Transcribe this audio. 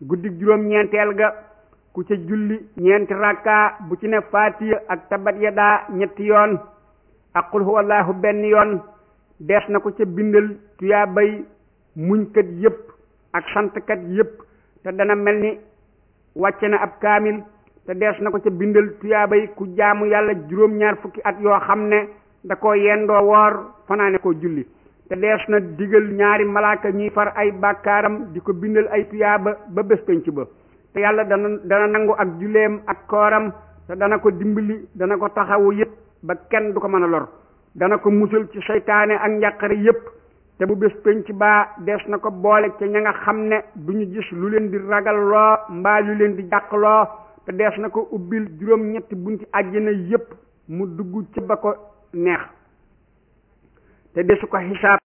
guddi juróom ñeenteel ga ku ca julli ñeenti rakka bu ci ne faatiya ak tabat yadaa ñetti yoon ak qul huwallahu benn yoon dees na ko ca bindal tuyaabay muñkat yépp ak santkat yépp te dana mel ni wàcce na ab kaamil te dees na ko ca bindal tuyaabay ku jaamu yàlla juróom-ñaar fukki at yoo xam ne da ko yendoo woor fanaane ko julli te dees na digal ñaari malaaka ñuy far ay bàkkaaram di ko bindal ay tuyaaba ba bés penc ba te yàlla dana dana nangu ak julleem ak kooram te dana ko dimbali dana ko taxawu yépp ba kenn du ko mën a lor dana ko musal ci seytaane ak njàqare yépp te bu bés penc baa dees na ko boole ca ña nga xam ne du ñu gis lu leen di ragal loo mbaa lu leen di jàq loo te dees na ko ubbil juróom ñetti bunti àjjana yépp mu dugg ci ba ko neex te desu ko xisaab